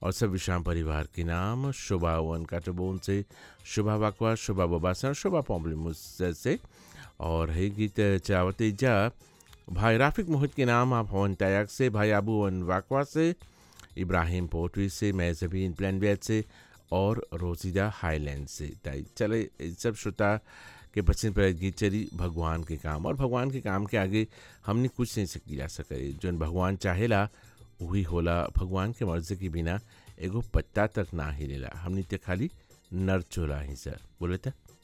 और सब विश्राम परिवार के नाम शोभा वन काटबोन से शोभा बाकवा शोभा बबासन शोभा पॉम्बलिमुस से और है गीत चावते जा भाई राफिक मोहित के नाम आप हवन टैक से भाई आबू वन वाकवा से इब्राहिम पोटरी से मैजबीन प्लान से और रोजीदा हाईलैंड से ताई चले सब श्रोता के पसंद पर गीत चली भगवान के काम और भगवान के काम के आगे हमने कुछ नहीं सकी जा सके जो भगवान चाहेला वही होला भगवान के मर्जी के बिना एगो पत्ता तक ना हिलेला हमने ते खाली नर चोला ही सर बोले था